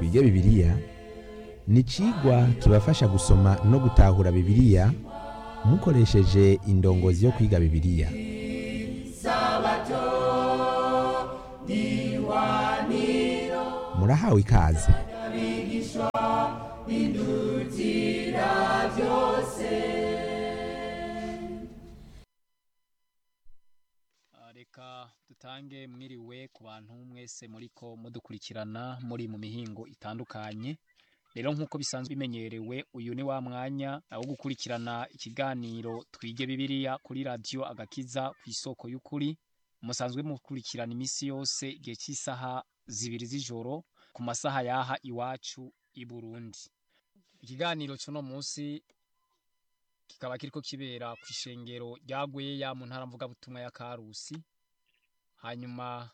twige bibiliya ni icigwa kibafasha gusoma no gutahura bibiliya mukoresheje indongozi yo kwiga bibiliya murahawe ikaze Ah, reka dutange mwiriwe ku bantu mwese muriko mudukurikirana muri mu mihingo itandukanye rero nk'uko bisanzwe bimenyerewe uyu ni wa mwanya wo gukurikirana ikiganiro twige bibiliya kuri radiyo agakiza ku isoko y'ukuri musanzwe mukurikirana iminsi yose igihe cy'isaha zibiri z'ijoro ku masaha yaha iwacu i burundi ikiganiro cy'uno munsi kikaba kiriko kibera ku ishengero rya Gweya mu ntara mvugabutumwa ya Karusi hanyuma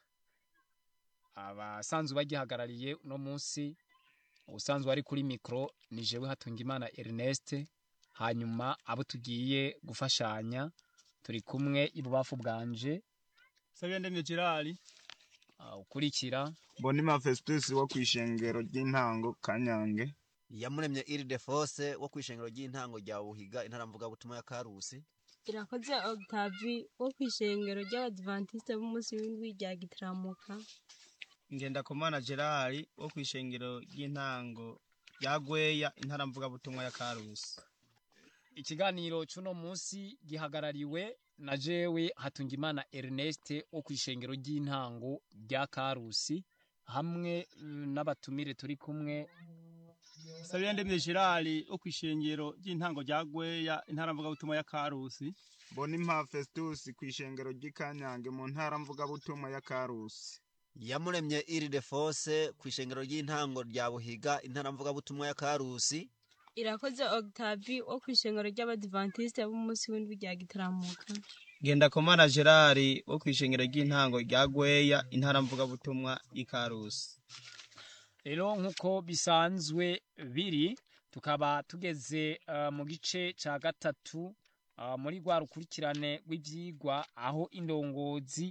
abasanzwe bagihagarariye uno munsi ubusanzwe ari kuri mikro ni jewe Hatungimana Ernest hanyuma abo tugiye gufashanya turi kumwe ibubafu bwanje Sabiyandemye Gerard uh, ukurikira Bonima Festus wo kwishengero ry'intango Kanyange yamuremye iride fose wo kwishengero ry'intango rya buhiga intara mvugabutumwa ya karusi irakoze octavi wo kwishengero ry'abadivantiste b'umunsi w'indwi rya gitaramuka Ngendakumana Gerard wo kwishengero ry'intango rya Gweya intara mvugabutumwa ya Karusi ikiganiro cy'uno munsi gihagarariwe na jewe Hatungimana Ernest wo kwishengero ry'intango rya Karusi hamwe mm, n'abatumire turi kumwe Sabiyandemye Gerard wo kwishengero ry'intango rya Gweya intara mvugabutumwa ya Karusi Bonima Festus kwishengero ry'Ikanyange mu ntara mvugabutumwa ya Karusi yamuremye iride fose kwishengero ry'intango rya buhiga intara mvugabutumwa ya karusi irakoze octavi wo kwishengero ry'abadivantiste b'umunsi w'indwi rya gitaramuka Ngendakumana Gerard wo kwishengero ry'intango rya Gweya intara mvugabutumwa y'Ikarusi rero nk'uko bisanzwe biri tukaba tugeze uh, mu gice ca gatatu uh, muri rwa rukurikirane rw'ivyigwa aho indongozi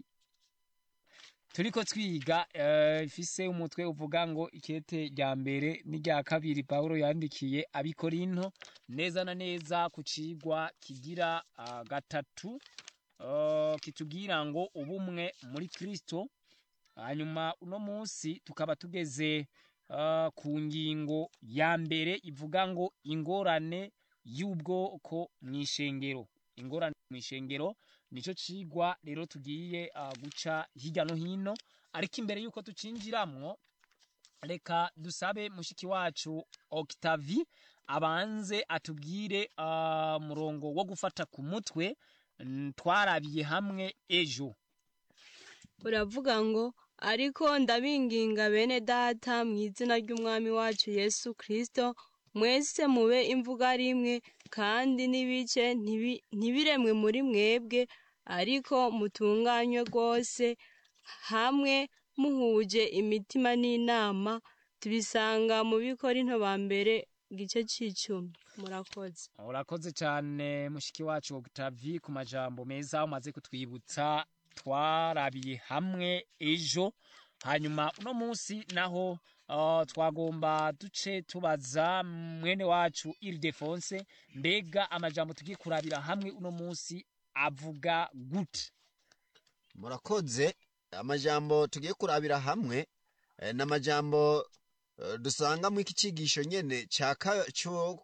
turiko twiga uh, ifise umutwe uvuga ngo ikete rya mbere n'irya kabiri Paulo yandikiye abikorinto neza na neza ku cigwa kigira uh, gatatu uh, kitubwira ngo ubumwe muri Kristo hanyuma uno munsi tukaba tugeze uh, ku ngingo ya mbere ivuga ngo ingorane y'ubwoko mw'ishengero ingorane mw'ishengero nico cigwa rero tugiye uh, guca hirya no hino ariko imbere yuko tucinjiramwo reka dusabe mushiki wacu Octavi abanze atubwire uh, murongo wo gufata ku mutwe mm, twarabiye hamwe ejo uravuga ngo ariko ndabinginga bene data mu izina ry'umwami wacu yesu kirisito mwese mube imvuga rimwe kandi n'ibice ntibi- ntibiremwe muri mwebwe ariko mutunganywe rwose hamwe muhuje imitima n'inama tubisanga mu bikorinto ba mbere igice c'icumi murakoze urakoze cyane mushiki wacu Octavie ku majambo meza umaze kutwibutsa twarabiye hamwe ejo hanyuma uno munsi naho uh, twagomba duce tubaza mwene wacu Ildefonse mbega amajambo tugiye kurabira hamwe uno munsi avuga gute murakoze amajambo tugiye kurabira hamwe eh, ni amajambo eh, dusanga mu iki cigisho nyene ca ka- co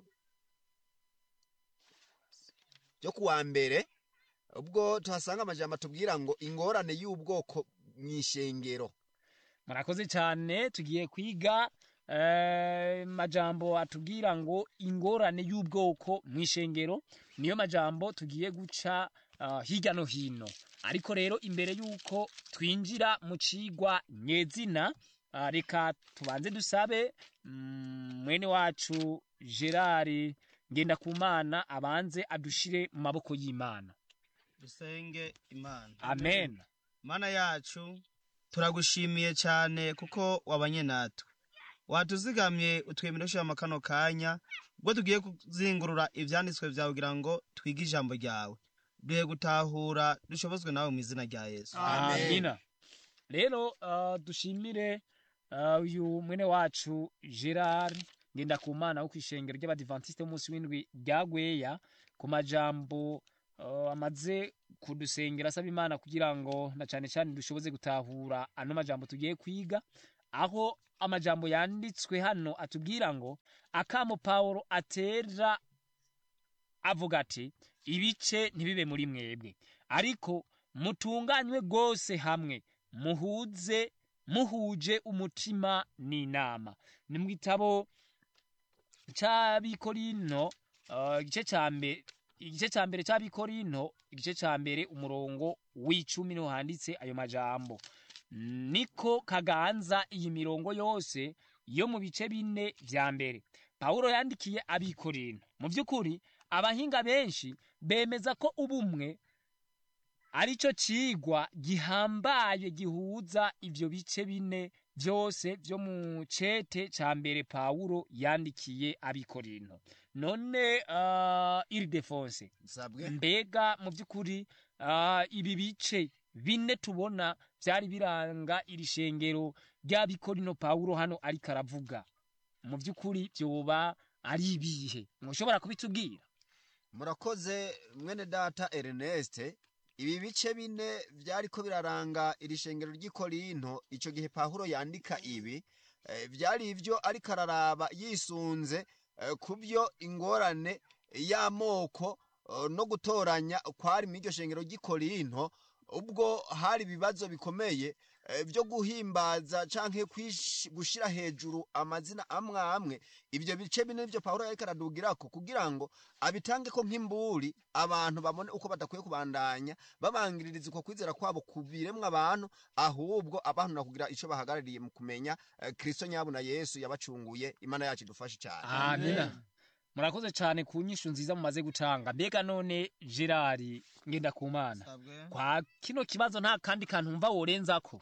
cyo kuwa mbere ubwo tuhasanga amajambo atubwira ngo ingorane y'ubwoko mw'ishengero murakoze cyane tugiye kwiga eh, majambo atubwira ngo ingorane y'ubwoko mw'ishengero niyo majambo tugiye guca uh, hirya no hino ariko rero imbere y'uko twinjira mu cigwa nyezina uh, reka tubanze dusabe mm, mwene wacu gerard ngendakumana abanze adushire mu maboko y'imana dusenge imana amen mana yacu turagushimiye cyane kuko wabanye natwe watuzigamye utwemera ushyiramo kano kanya ubwo tugiye kuzingurura ibyanditswe byawe kugira ngo twige ijambo ryawe duhe gutahura dushobozwe nawe mu izina rya yesu Amen. amina rero uh, dushimire uh, uyu mwene wacu gerard ngendakumana wo kw'ishengero ry'abadivantisite b'umunsi w'indwi rya gweya ku majambo uh, amaze kudusengera asaba imana kugira ngo na cane cane dushoboze gutahura ano majambo tugiye kwiga aho amajambo yanditswe hano atubwira ngo akamo pawulo atera avuga ati ibice ntibibe muri mwebwe ariko mutunganywe rwose hamwe muhuze muhuje umutima n'inama ni mu gitabo cy'abikorino uh, igice cya mbere igice cya mbere cy'abikorino igice cya mbere umurongo w'icumi niho handitse ayo majambo niko kaganza iyi mirongo yose yo mu bice bine vya mbere pawulo yandikiye abikorino mu by'ukuri abahinga benshi bemeza ko ubumwe aricyo cigwa gihambaye gihuza ivyo bice bine byose vyo mu cete ca mbere pawulo yandikiye abikorino none uh, iridefonse nsabwe mbega mu by'ukuri uh, ibi bice bine tubona byari biranga iri shengero ry'abikorino pawulo hano ariko aravuga mu by'ukuri byoba ari ibihe mushobora kubitubwira murakoze mwene data ernest ibi bice bine byariko biraranga iri shengero ry'ikorinto icyo gihe pawulo yandika ibi eh, byari ibyo ariko araraba yisunze eh, ku byo ingorane y'amoko eh, no gutoranya kwari mu iryo shengero ry'ikorinto ubwo hari ibibazo bikomeye eh, byo guhimbaza canke kwish- gushira hejuru amazina amwe amwe ibyo bice bine nivyo pawulo yariko aradugirako kugira ngo abitange ko nk'imburi abantu babone uko badakwiye kubandanya babangiririza uko kwizera kwabo ku biremwa abantu ahubwo abantu na kugira ico bahagarariye mu kumenya eh, kristo nyabu na yesu yabacunguye imana yacu idufashe cyane amina murakoze cyane ku nyishu nziza mumaze gutanga mbega none gerard ngendakumana Sabwe. kwa kino kibazo nta kandi kantu mva worenzako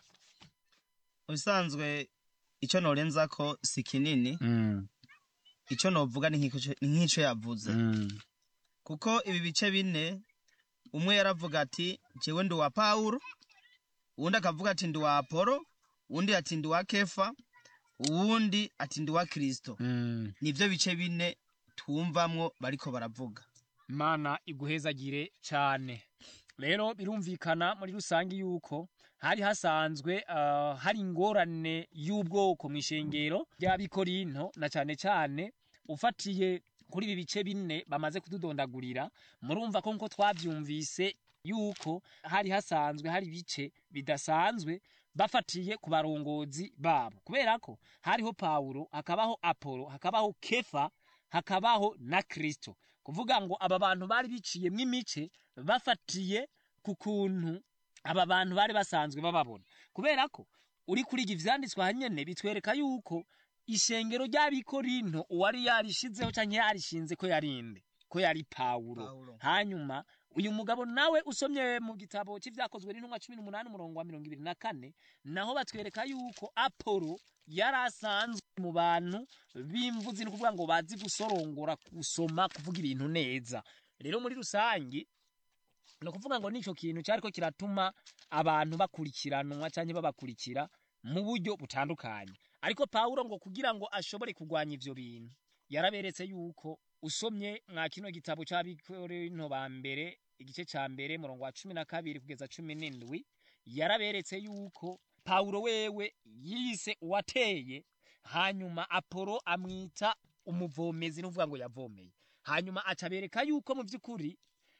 ubusanzwe icyo norenzako si kinini mm. icyo novuga ni nk'icyo- ni nk'icyo yavuze mm. kuko ibi bice bine umwe yaravuga ati jewe ndi uwa pawulo uwundi akavuga ati ndi uwa apolo uwundi ati ndi uwa kefa uwundi ati ndi uwa kristo mm. nivyo bice bine twumvamwo bariko baravuga mana iguhezagire cyane rero birumvikana muri rusange yuko hari hasanzwe uh, hari ingorane y'ubwoko mu ishengero ry'abikorinto na cyane cyane ufatiye kuri ibi bice bine bamaze kududondagurira murumva ko nko twabyumvise yuko hari hasanzwe hari ibice bidasanzwe bafatiye ku barongozi babo kubera ko hariho pawulo hakabaho apolo hakabaho kefa hakabaho na kristo kuvuga ngo aba bantu bari biciyemwo imice bafatiye ku kuntu aba bantu bari basanzwe bababona kubera ko uri kuriga ivyanditswe hanyene bitwereka yuko ishengero ry'abikorinto uwari yarishizeho canke yarishinze ko yarinde ko yari pawulo Pawulo. hanyuma uyu mugabo nawe usomye mu gitabo cy'ivyakozwe n'intumwa cumi n'umunani umurongo wa mirongo ibiri na kane naho batwereka yuko apolo yari asanzwe mu bantu b'imvuzi ni ukuvuga ngo bazi gusorongora gusoma kuvuga ibintu neza rero muri rusangi ni ukuvuga ngo nico kintu cyariko kiratuma abantu bakurikiranwa cyangwa babakurikira mu buryo butandukanye ariko pawulo ngo kugira ngo ashobore kurwanya ivyo bintu yaraberetse yuko usomye mwa kino gitabo cy'abikorinto ba mbere igice ca mbere murongo wa cumi na kabiri kugeza cumi n'indwi yaraberetse yuko pawulo wewe yise uwateye hanyuma apolo amwita umuvomezi n'uvuga ngo yavomeye hanyuma acabereka yuko mu by'ukuri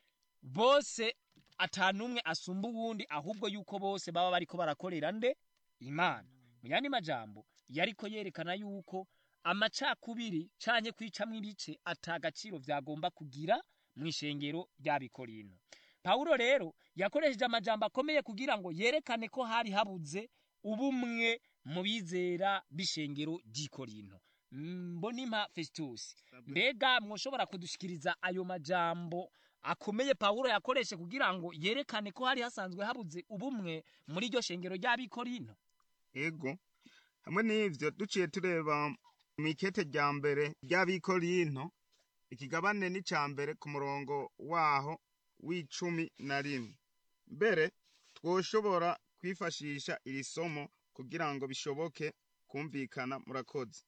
bose atanumwe asumba uwundi ahubwo yuko bose baba bariko barakorera nde imana mu yandi majambo yariko yerekana yuko amacakubiri canke kwicamwo ibice ata gaciro vyagomba kugira mu ishengero ry'abikorino pawulo rero yakoresheje amajambo akomeye kugira ngo yerekane ko hari habuze ubumwe mu bizera b'ishengero ry'ikorino mbonimpa fesitusi mbega mwoshobora kudushikiriza ayo majambo akomeye pawulo yakoreshe kugira ngo yerekane ko hari hasanzwe habuze ubumwe muri iryo shengero ry'abikorino ego hamwe n'ivyo duciye tureba mu ikete rya mbere ry'abikorinto ikigabane n'ica mbere ku murongo waho w'icumi na rimwe mbere twoshobora kwifashisha iri somo kugira ngo bishoboke kumvikana murakoze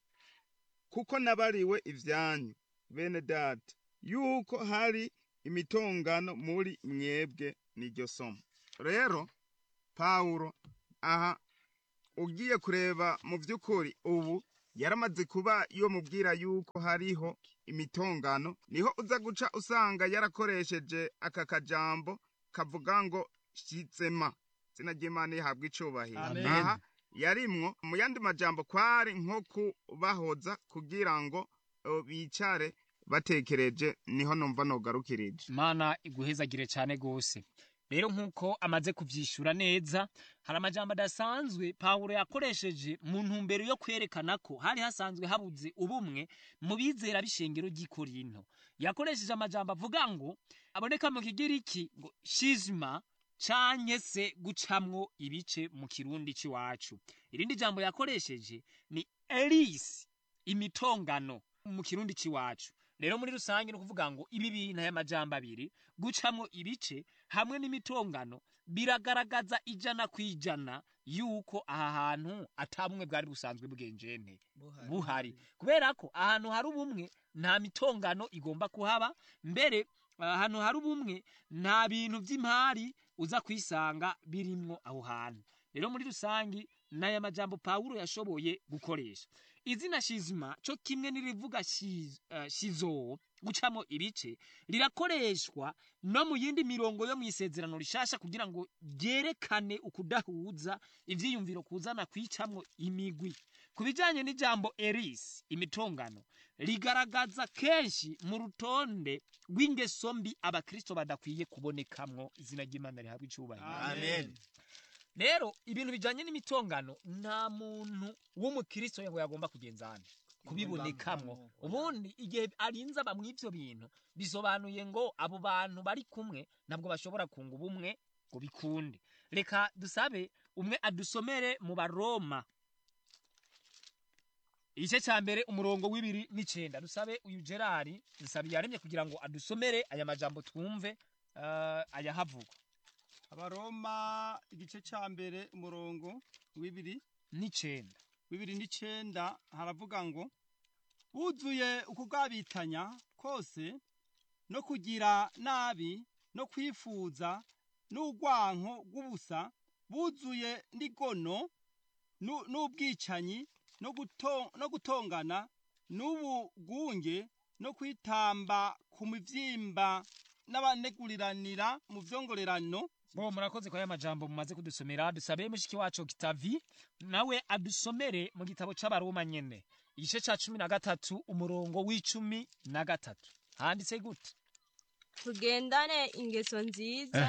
kuko nabariwe ivyanyu bene data yuko hari imitongano muri mwebwe niryo somo rero pawulo aha ugiye kureba mu by'ukuri ubu yaramaze kuba iyo mubwira yuko hariho imitongano niho uza guca usanga yarakoresheje aka kajambo kavuga ngo shitsema izina ry'imana rihabwa icubahiro Amen. aha yarimwo mu yandi majambo kwari nko kubahoza kugira ngo uh, bicare batekereje niho numva nogarukirije imana iguhezagire cyane rwose rero nk'uko amaze kubyishyura neza hari amajambo adasanzwe pawulo yakoresheje mu ntumbero yo kwerekana ko hari hasanzwe habuze ubumwe mu bizera b'ishengero ry'ikorinto yakoresheje amajambo avuga ngo aboneka mu kigiriki ngo shizima canke se gucamwo ibice mu kirundi c'iwacu irindi jambo yakoresheje ni elisi imitongano mu kirundi c'iwacu rero muri rusange ni ukuvuga ngo ibi bintu aya majambo abiri gucamwo ibice hamwe n'imitongano biragaragaza ijana ku ijana yuko aha hantu atabumwe bwari busanzwe bw'enjene buhari kubera ko ahantu hari ubumwe nta mitongano igomba kuhaba mbere ahantu hari ubumwe nta bintu by'imari uza kwisanga birimwo aho hantu rero muri rusange n'aya majambo pawulo yashoboye gukoresha izina shizima cyo kimwe n'irivuga shiz- eh, shizo gucamo ibice rirakoreshwa no mu yindi mirongo yo mu isezerano rishasha kugira ngo ryerekane ukudahuza ivyiyumviro kuzana kwicamwo imigwi ku bijanye n'ijambo eris imitongano rigaragaza kenshi mu rutonde rw'ingeso mbi abakristo badakwiye kubonekamwo izina ry'imana rihabwa icubahiro amen rero ibintu bijanye n'imitongano nta muntu w'umukristo ngo yagomba kugenzana kubibonekamwo ubundi igihe arinze aba mw'ivyo bintu bisobanuye ngo abo bantu bari kumwe ntabwo bashobora kunga ubumwe ngo bikunde reka dusabe umwe adusomere mu baroma igice cya mbere umurongo w'ibiri n'icenda dusabe uyu gerari dusabe yaremye kugira ngo adusomere aya majambo twumve uh, ayahavugwa abaroma igice cya mbere umurongo w'ibiri n'icenda bibiri n'icenda haravuga ngo buzuye ukugabitanya kose no kugira nabi no kwifuza n'urwanko rw'ubusa buzuye n'igono nu- n'ubwicanyi no guto- no gutongana n'ubugunge no kwitamba ku mivyimba n'abaneguriranira mu vyongorerano bo murakoze kwa ya majambo mumaze kudusomera dusabe mushiki wacu kitavi nawe adusomere mu gitabo c'abaroma nyene igice ca cumi na gatatu umurongo w'icumi na gatatu handitse gute tugendane ingeso nziza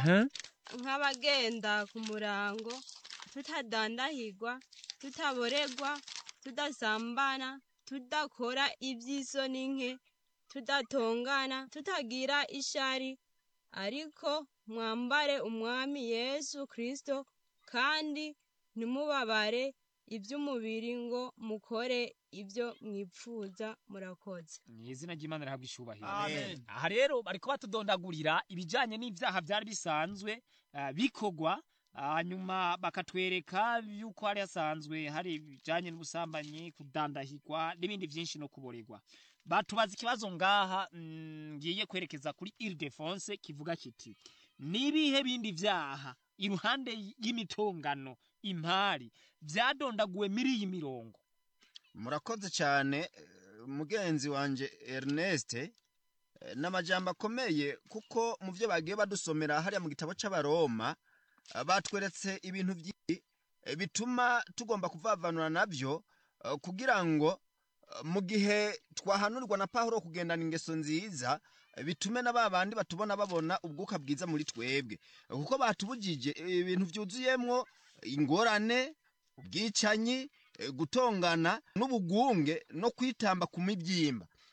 nk'abagenda ku murango tutadandahirwa tutaboregwa tudasambana tudakora iby'isoni nke tudatongana tutagira ishari ariko mwambare umwami yesu kirisito kandi ntimubabare iby'umubiri ngo mukore ibyo mwipfuza murakoze ni izina ry'imana rihabwa icubahiro Amen. aha rero bariko batudondagurira ibijanye n'ivyaha vyari bisanzwe uh, bikogwa hanyuma bakatwereka yuko hari hasanzwe hari ibijanye n'ubusambanyi kudandahirwa n'ibindi vyinshi no kuboregwa batubaza ikibazo ngaha mm, ngiye kwerekeza kuri Ildefonse kivuga kiti nibihe bindi vyaha iruhande y'imitongano impari vyadondaguwe muri iyi mirongo murakoze cyane eh, mugenzi wanje Ernest eh, n'amajambo akomeye kuko mu byo bagiye badusomera hariya mu gitabo c'abaroma eh, batweretse ibintu byinshi eh, bituma tugomba kuvavanura nabyo eh, kugira ngo eh, mu gihe twahanurwa na Pawulo kugendana ingeso nziza eh, bitume na ba bandi batubona babona ubwuka bwiza muri twebwe Eh, kuko batubujije eh, ibintu byuzuyemwo ingorane ubwicanyi eh, gutongana n'ubugunge no kwitamba ku mibyimba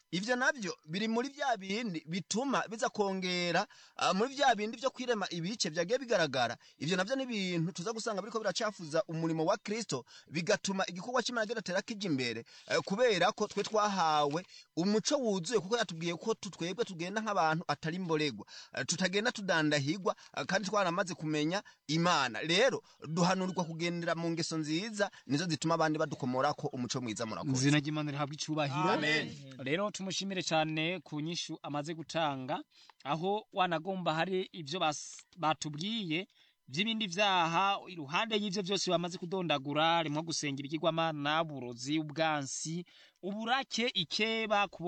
ivyo navyo biri muri vya bindi bituma biza kongera ah, muri vya bindi vyo kwirema ibice vyagiye bigaragara ivyo navyo ni ibintu tuza gusanga biriko biracafuza umurimo wa kristo bigatuma igikorwa c'imana kidatera kija imbere eh, kubera ko twe twahawe umuco wuzuye kuko yatubwiye ko tu- twebwe tugenda nk'abantu atari imboregwa Eh, tutagenda tudandahigwa eh, kandi twaramaze kumenya imana rero duhanurirwa kugendera mu ngeso nziza nizo zituma abandi badukomorako umuco mwiza murakoze izina ry'imana rihabwa icubahiro rero tumushimire cyane ku nyishu amaze gutanga aho wanagomba hari ibyo bas- batubwiye by'ibindi vyaha iruhande y'ivyo byose bamaze kudondagura rimwo gusenga ibigirwamana uburozi ubwansi uburake ikeba kubo